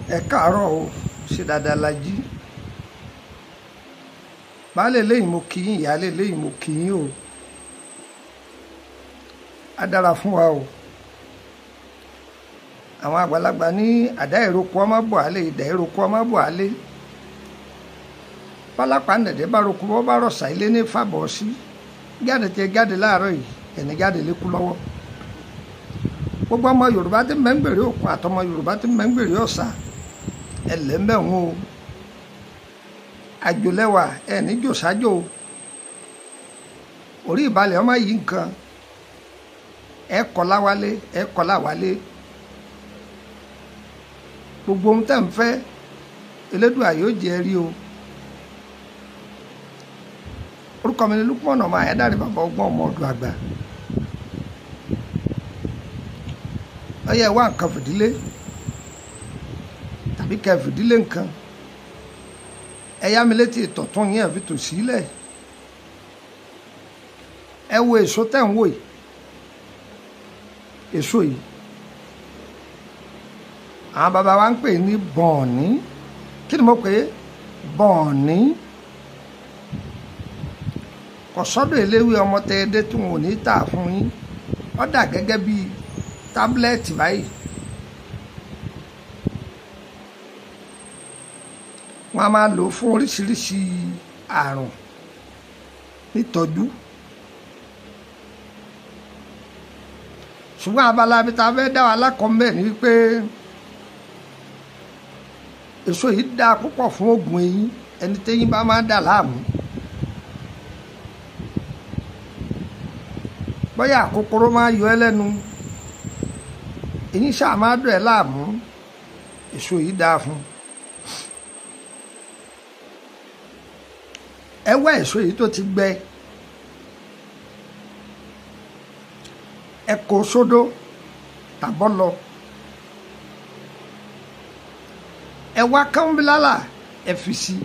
ẹ káàárọ̀ o ṣe dáadáa la jí baálé lẹ́yìn mo kì í ìyáálé lẹ́yìn mo kì í o á dára fún wa o àwọn àgbàlagbà ní àdá ìroko ọmọ bọ̀ álé ìdá ìroko ọmọ bọ̀ álé pálápá nẹ̀dẹ́ bá roko bọ́ bá rọ̀ṣà ilé ní fàbọ̀ sí jáde tẹ jáde láàárọ̀ yìí ẹni jáde lékú lọ́wọ́ gbogbo ọmọ yorùbá tí mẹ́ngbèrè òkun àtọmọ yorùbá tí mẹ́ngbèrè ọ̀sà ẹlẹ́mbẹ̀hún o àjòlẹ́wà ẹni jòsájò orí ìbalẹ̀ ọmọ yìí nǹkan ẹ kọ́lá wálé ẹ kọ́lá wálé gbogbo ohun tẹ́ ń fẹ́ elédùà yóò jẹ́ rí o orúkọ mi ni Lukman ọmọ àyádáre bàbá ọgbọ́n ọmọ ọdún àgbà ọyẹ wá nǹkan fìdílé tàbí kẹ fìdílé nǹkan ẹ yá mi létí ìtọ̀tún yẹn fi tò sílẹ̀ ẹ wo èso tẹ̀ ń wò yìí èso yìí àwọn bàbá wa ń pè ní bọ̀ọ̀ní kí ni mo pè é bọ̀ọ̀ní kò sọ́dọ̀ eléwé ọmọ tẹ́ẹ́dẹ́ tí wọn ò ní tà fún yín ó dà gẹ́gẹ́ bíi tábúlẹ́ẹ̀tì báyìí wọ́n á máa lò ó fún oríṣiríṣi àrùn nítọ́jú ṣùgbọ́n abala bí ta fẹ́ dá wa lákọ̀ọ́mbẹ̀ ni wípé èso yìí dáa púpọ̀ fún oògùn eyín ẹni téyín bá máa dà láàmú bóyá kòkòrò máa yọ ẹ́ lẹ́nu èyí ṣáà máa dùn ẹ́ láàmú èso yìí dáa fún ẹ wá èso yìí tó ti gbẹ ẹ kó sódó tàbọ́ lọ ẹ wá kánbílálà ẹ fi sí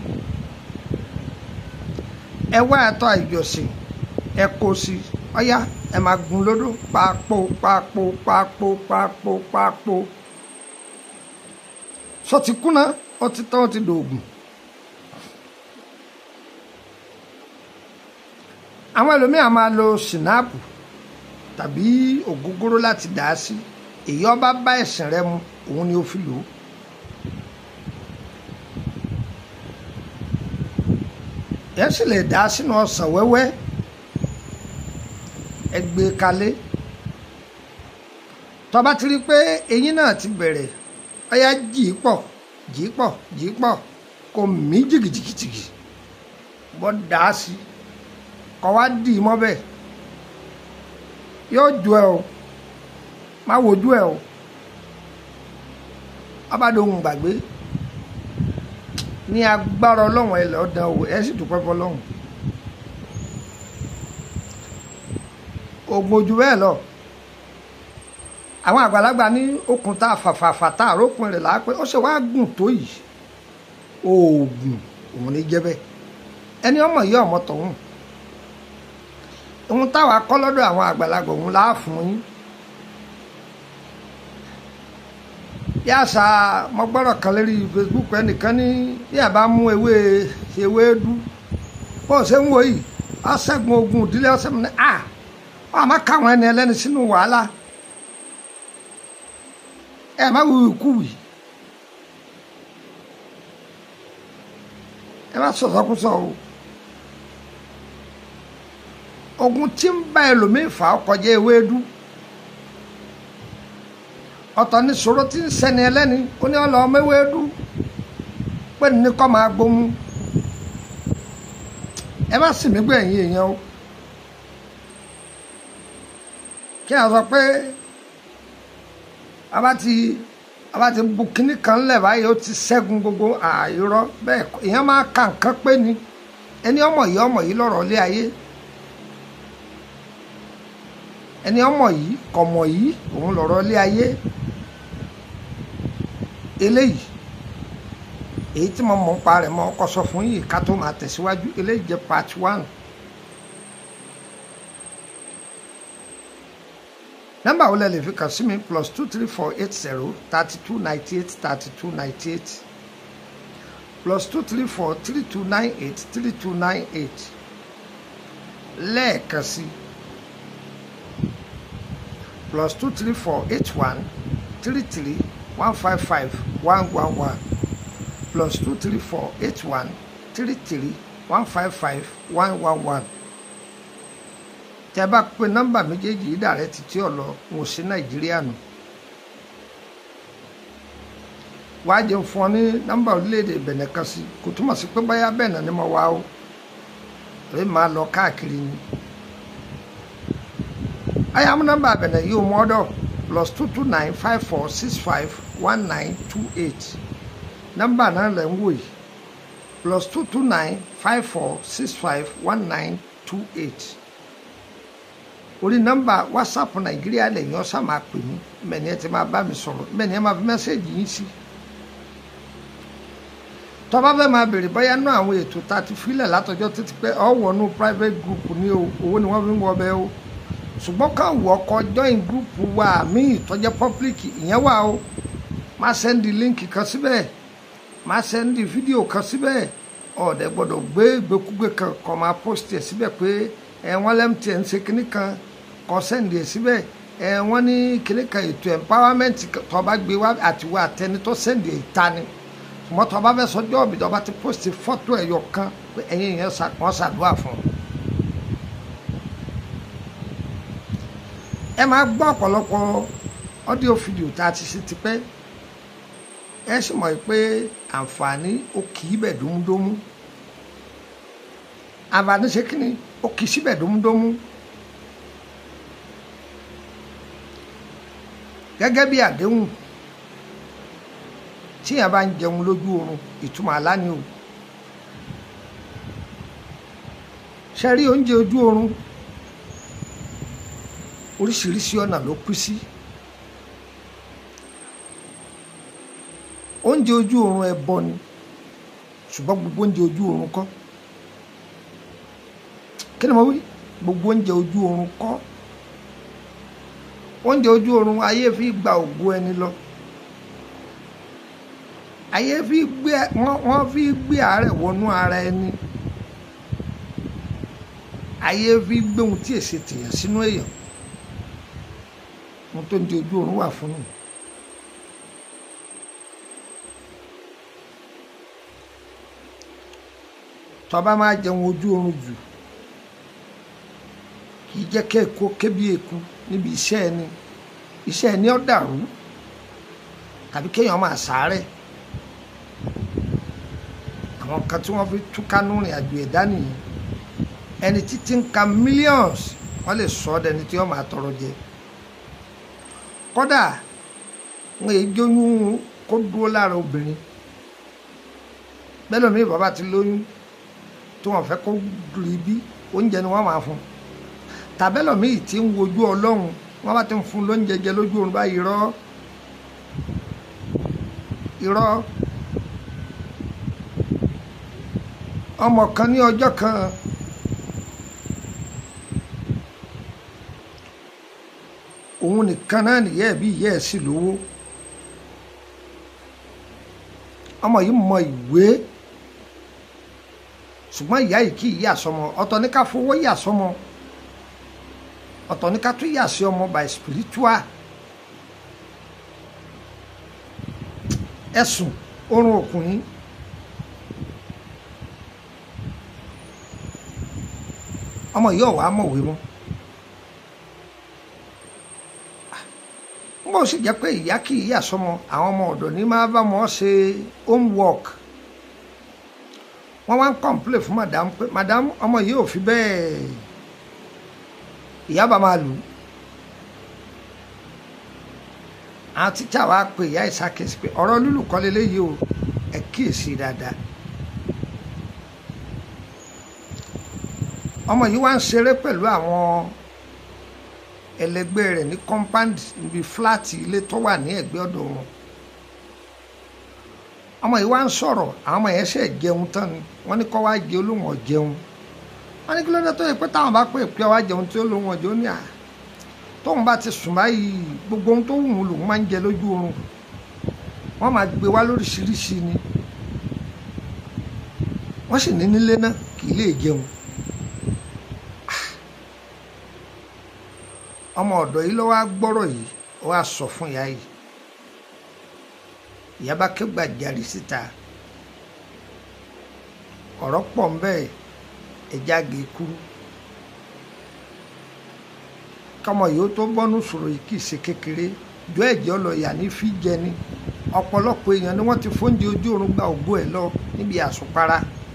ẹ wá ẹ̀tọ́ ìjọsìn ẹ kó sí ọyá ẹ máa gun lódó pápó pápó pápó pápó pápó sọ ti kúnná ó ti tán ó ti dòògùn àwọn ẹlòmíà máa lo sinapu tàbí ògógóró láti dà á sí èyí ọba bá ẹ̀sìn rẹ mu òun ni ó fi lò ó ẹ sì lè dà á sínú ọsàn wẹ́wẹ́ ẹ gbé kalẹ̀ tó bá ti rí i pé eyín náà ti bẹ̀rẹ̀ ọyá jì í pọ̀ jì í pọ̀ jì í pọ̀ kò mí jìgìjìgìjìgì bọ́ dà á sí kọ́ wá dì í mọ́ bẹ́ẹ̀ yóò ju ẹ o má wojú ẹ o abádóhùn gbàgbé ní agbára ọlọ́run ẹ lọ́ọ́ dán o ẹ sì dúpẹ́ fọlọ́run oògùn ojú bẹ́ẹ̀ lọ àwọn àgbàlagbà ní okùn tá a fàfàfà tá a rókun rẹ̀ lápẹ́ ó ṣe wá gùn tó yìí oògùn òun ní jẹ́ bẹ́ẹ̀ ẹni ọmọ yìí ọmọ tọ̀hún ohun táwa kọ́ lọ́dọ̀ àwọn àgbàlagbà òun láà fún yín bí àṣà mo gbọ́dọ̀ kan lérí Facebook ẹnìkan ní bí a bá mú ewé ewé dú bó ṣe ń wo yìí ọ̀ṣẹ́gun ogun ìdílé ọ̀ṣẹ́ mi ní à wọ́n á má káwọn ẹni ẹlẹ́ni sínú wàhálà ẹ má wù ikú wì ẹ má sọ̀sọ́kúsọ o ogun tí ń bá ẹlòmíì fà á kọjá ewédú ọ̀tọ̀ ní sọ̀rọ̀ tí ń sẹ́ni ẹlẹ́ni ó ní ọlọ́ ọmọ ewédú pé ní kọ́ máa gbómú ẹ má sì mí gbé ẹ̀yìn èèyàn o kí a sọ pé a bá ti a bá ti bu kínní kan lẹ̀ báyìí ó ti ṣẹ́gun gbogbo àìrọ́ bẹ́ẹ̀ èèyàn máa ka nǹkan pé ni ẹni ọmọ yìí ọmọ yìí lọ́rọ̀ lé ayé ẹni ọmọ yìí kọmọ yìí òun lọ̀rọ̀ lé ayé eléyìí èyí tí mo mọ̀ ń pa rẹ̀ mọ́ ọkọ sọ fún yìí ká tó máa tẹ̀síwájú eléyìí jẹ́ part one nọ́mbà wo lẹ lè fi kàn sí mi plus two three four eight zero thirty two ninety eight thirty two ninety eight plus two three four three two nine eight three two nine eight lẹ́ẹ̀kan sí plus two three four eight one three three one five five one one one plus two three four eight one three three one five five one one one tẹ bá pe nọ́mbà méjèèjì yìí dàrẹ títí ọlọ wọn ò sí nàìjíríà nù wàá jẹun fún ọ ní nọ́mbà orílẹ̀-èdè Benin kan sí kò túmọ̀ sí pé báyà bẹ́ẹ̀ náà ni mo wá o rẹ máa lọ káàkiri ni ayamu nọ́mbà Benin yìí ò mọ ọdọ plus two two nine five four six five one nine two eight nọ́mbà náà lẹ ń wò yìí plus two two nine five four six five one nine two eight orí nọ́mbà whatsapp nàìjíríà lẹ́yìn ọ̀sà máa pè mí mẹ́ni ẹ ti máa bá mi sọ̀rọ̀ mẹ́ni ẹ máa fi mẹ́sẹ̀gì yín sí. tọ́ba fẹ́ máa béèrè bóyá náà àwọn ètò tá a ti filẹ̀ látọjọ́ títí pé ọ̀ wọnú private group ní o owó ni wọ́n fi ń wọ bẹ́ẹ̀ o ṣùgbọ́n ká wọ ọkọ̀ join group wa míì tọ́jẹ́ public ìyẹn wà o máa sẹ́ndì líǹkì kan síbẹ̀ máa sẹ́ndì fídíò kan síbẹ̀ ọ̀dẹ̀ gbọ́dọ̀ gbé ìgbékúgbé kan kọ́ máa post ẹ̀ síbẹ̀ pé ẹ̀ wọ́n lẹ́mtì ẹ̀ ń ṣe kinní kan kọ sẹ́ǹdì ẹ̀ síbẹ̀ ẹ̀ wọ́n ní kíní kan ètò empowerment tó bá gbé wá àtiwọ́ àtẹni tó sẹ́ǹdì ẹ̀ ta ni ṣùgbọ́n tó bá fẹ́ sọjọ́ ọ̀bì tó bá ti post fọ́tò ẹ̀yọ kan pé ẹ̀yìn yẹn wọ́n ṣàdúrà fún un. ẹ máa gbọ́ ọ̀pọ̀lọpọ̀ ọ́díò fídíò tá a ti ṣe tipẹ́ ẹ sì mọ̀ pé àǹfààní ó kì í bẹ̀ dómúdómú àǹfààní ṣe kí ni ó kì í síbẹ̀ dómúdómú. gẹ́gẹ́ bí àdéhùn tíyàn bá ń jẹun lójú oorun ìtumọ̀ àlá ni o ṣe rí oúnjẹ ojú oorun oríṣiríṣi ọ̀nà ló pín sí oúnjẹ ojú oorun ẹbọ ni ṣùgbọ́n gbogbo oúnjẹ ojú oorun kọ́ kí ni mo wí gbogbo oúnjẹ ojú oorun kọ́ oúnjẹ ojú oorun ayé fi gba ògo ẹni lọ ayé fi gbé wọ́n fi gbé àárẹ̀ wọnú ara ẹni ayé fi gbé ohun tí èsì tèèyàn sínú èèyàn ohun tó ń di ojú oorun wà fún un. tó bá máa jẹun ojú oorun jù kì í jẹ́ kẹ́ẹ̀kọ́ kébí eku níbi iṣẹ́ ẹni iṣẹ́ ẹni ó dàrú tàbí kéèyàn máa sàárẹ̀ àwọn kan tí wọ́n fi túkánú rìn àjò ẹ̀dá nìyí ẹni títí ń ka millions wọ́n lè sọ ọ́ dẹni tí wọ́n máa tọrọ jẹ kódà wọn èyí jóyún kó dúró lára obìnrin bẹ́ẹ̀ lómi bàbá ti lóyún tí wọ́n fẹ́ kó rí bí oúnjẹ ni wọ́n máa fún un tàbẹ́lọ̀ míì tí ń wojú ọlọ́run wọ́n bá ti ń fún lóúnjẹ jẹ lójú oorun báyìí irọ́ irọ́ ọmọ kan ní ọjọ́ kan òun nìkan náà nìyẹ́ ẹ̀ bí ìyẹ́ ẹ̀ sì lówó ọmọ yìí mọ ìwé ṣùgbọ́n ìyá yìí kì í yà sọmọ ọ̀tọ̀ ní ká fowó yà sọmọ ọ̀tọ̀ ní ká tún yà sí ọmọ by spiritual ẹ̀sùn orun ọkùnrin ọmọ yìí ọ̀wá mọ̀wé mọ́ bó sì jẹ́ pé ìyá kì í yà sọmọ àwọn ọmọ ọ̀dọ̀ ní máa bá wọn ṣe homework wọ́n wá ń complain fún madam pé madam ọmọ yìí ò fi bẹ́ẹ̀ ìyá bá máa lù ú àwọn tíjà wa pe ìyá ìsàkèsí pé ọ̀rọ̀ lúlù kọ́ leléyìí o ẹ kíyèsí dáadáa ọmọ yìí wá ń ṣeré pẹ̀lú àwọn ẹlẹgbẹ́ rẹ̀ ní compound níbi fúláàtì ilé tó wà ní ẹ̀gbẹ́ ọ̀dọ̀ wọn ọmọ yìí wá ń sọ̀rọ̀ àwọn ọmọ yẹn ṣe jẹun tán ni wọ́n ní kọ́ wá jẹ olóhùn ọ̀jẹun wọ́n ní kí ló dé tó yẹ pé táwọn bá pè pé wá jẹun tí olóhùn ọ̀jẹun ní à tóun bá ti sùn báyìí gbogbo ohun tó wù ú lòun máa ń jẹ lójú oorun wọ́n máa gbé wá lóríṣiríṣi ni wọ́n sì ní nílé náà kì í lè jẹun ọmọ ọ̀dọ̀ yìí ló wá gbọ́rọ̀ yìí ó wá sọ fún ìyá yìí ìyá bá ké gbàjarì síta ọ̀rọ̀ pọ̀ ń bẹ́ẹ̀ ẹja gé kúrú kọmọ yìí ó tó bọ́nú sọ̀rọ̀ yìí kì í ṣe kékeré jọ ẹ̀jẹ̀ ọlọ́yà ní fi jẹ ni ọ̀pọ̀lọpọ̀ èèyàn ni wọ́n ti fóúnjẹ ojú oorun gba ògbó ẹ̀ lọ níbi àsùnpara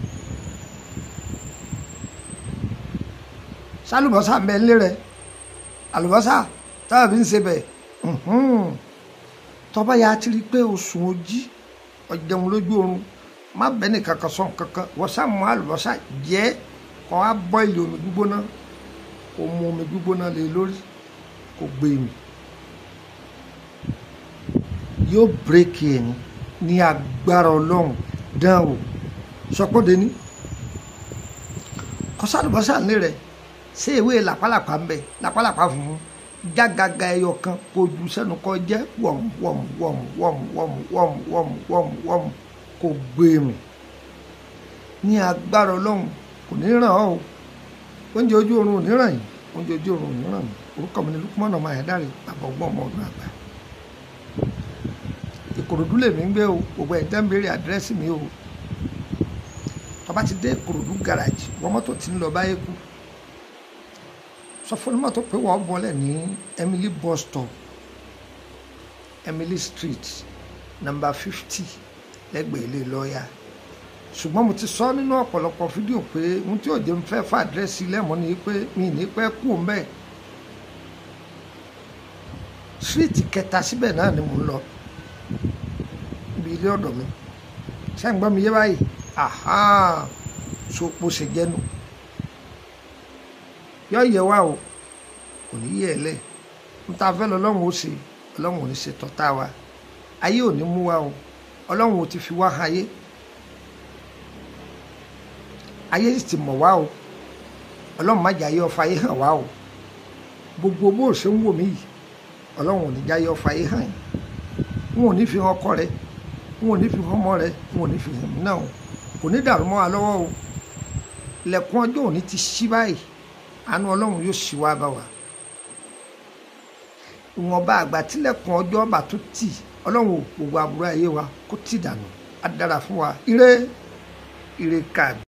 sálùbọ́sà mẹ́lé rẹ̀ àlùbọ́sà táwọn fi ń ṣe bẹ̀ tọ́ba ya ti rí i pé o sùn ojí ọ̀jẹun lójú oorun má bẹ́ẹ̀ ní kankan sọ̀n kankan wọ́n sá mú àlùbọ́sà jẹ́ kọ́ á bọ́ ilé omi gbígbóná kó mú omi gbígbóná lé lórí kó gbé mi yóò bírèkì ẹ̀ ní ní agbára ọlọ́run dán o sọpọ́dé ní kọ́sálùbọ́sà ní rẹ̀ ṣé ewé làpálàpá ń bẹ làpálàpá fún un jágaga ẹyọ kan kó ju sẹ́nu kọ́ jẹ́ wọ̀m wọ̀m wọ̀m wọ̀m wọ̀m wọ̀m wọ̀m wọ̀m wọ̀m kó gbé mi ní agbára ọlọ́run kò ní ràn ọ́ o oúnjẹ ojú oorun ò ní ràn yín oúnjẹ ojú oorun ò ní ràn mí orúkọ mi ni lukumọ́nà máa yẹn dáre bàbá ọgbọ́n ọmọ ọdún àgbà ìkòròdú lèmi ń gbé o gbogbo ẹ̀ tẹ́ ń béèrè àdírẹ́sì mi o tó bá ti dé ìkòròdú gàràjì wọ́n mọ́tò tí ń lọ báyé kú sọ fún mọ́tò pé wọ́n bọ́lẹ̀ ní Emily bus stop Emily street number fifty lẹ́gbẹ̀ẹ́ ilé lọ́ọ̀yà ṣùgbọ́n mo ti sọ nínú ọ̀pọ̀lọpọ̀ fídíò pé ohun tí òjò ń fẹ́ fà àdírẹ́sì lẹ́mọ́ ni pé mi ní pẹ́ kú òun bẹ́ẹ̀ street kẹta síbẹ̀ náà ni mo ń lọ ibi ilé ọ̀dọ̀ mi ṣé ń gbọ́ mi yé báyìí aha so po ṣe jẹ́nu yọ yẹ wá o kò ní yẹ ẹ lẹ n ta fẹ́ lọ ọlọ́run ó ṣe ọlọ́run ò ní ṣe tọ́ta wa ayé ò ní mú wa o ọlọ́run ò ti fi wá ayé ayé sì ti mọ̀ wá o ọlọ́run má jẹ́ ayé ọ̀fà ayé hàn wá o gbogbo bó ṣe ń wò mí yìí ọlọ́run ò ní jẹ́ ayé ọ̀fà ayé hàn yìí wọn ò ní fi hàn ọkọ rẹ wọn ò ní fi hàn ọmọ rẹ wọn ò ní fi hàn mí náà o kò ní dàrú mọ́ wa lọ́wọ́ o lẹ̀kùn ọjọ́ òní ti ṣí báyìí àánú ọlọ́run yóò ṣí wá bá wa ìwọ̀nba àgbà tílẹ̀kùn ọjọ́ ọba tó tì ọlọ́run ò gbogbo àbúrò ayé wa kó tì dànù á dára fún wa ire ire kàbí.